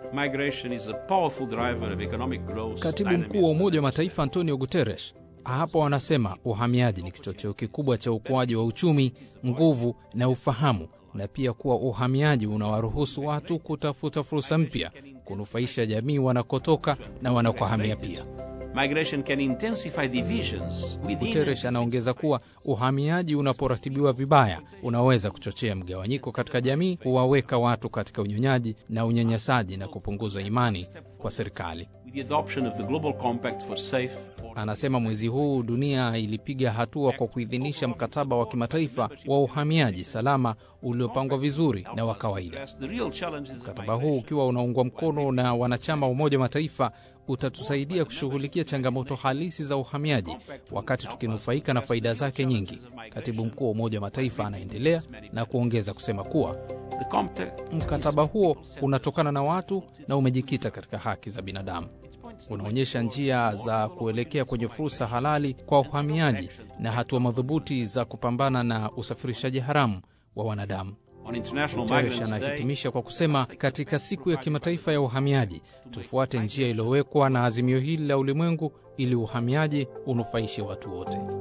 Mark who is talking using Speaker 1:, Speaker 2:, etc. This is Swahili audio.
Speaker 1: Migration is a powerful driver of economic growth.
Speaker 2: Katibu mkuu wa Umoja wa Mataifa Antonio Guterres hapo anasema uhamiaji ni kichocheo kikubwa cha ukuaji wa uchumi, nguvu na ufahamu, na pia kuwa uhamiaji unawaruhusu watu kutafuta fursa mpya, kunufaisha jamii wanakotoka na wanakohamia pia.
Speaker 1: Migration can intensify divisions within
Speaker 2: Guterres anaongeza kuwa uhamiaji unaporatibiwa vibaya unaweza kuchochea mgawanyiko katika jamii, kuwaweka watu katika unyonyaji na unyanyasaji na kupunguza imani kwa serikali.
Speaker 1: with the adoption of the Global Compact for Safe,
Speaker 2: Anasema mwezi huu dunia ilipiga hatua kwa kuidhinisha mkataba wa kimataifa wa uhamiaji salama uliopangwa vizuri na wa kawaida.
Speaker 1: address the real challenges of
Speaker 2: Mkataba huu ukiwa unaungwa mkono na wanachama wa Umoja wa Mataifa utatusaidia kushughulikia changamoto halisi za uhamiaji wakati tukinufaika na faida zake nyingi. Katibu mkuu wa Umoja wa Mataifa anaendelea na kuongeza kusema kuwa
Speaker 1: The compact
Speaker 2: mkataba huo unatokana na watu na umejikita katika haki za binadamu. Unaonyesha njia za kuelekea kwenye fursa halali kwa uhamiaji na hatua madhubuti za kupambana na usafirishaji haramu wa wanadamu.
Speaker 1: on International
Speaker 2: Guterres
Speaker 1: Migrants Day,
Speaker 2: anahitimisha kwa kusema, katika siku ya kimataifa ya uhamiaji tufuate njia iliyowekwa na azimio hili la ulimwengu ili uhamiaji unufaishe watu wote.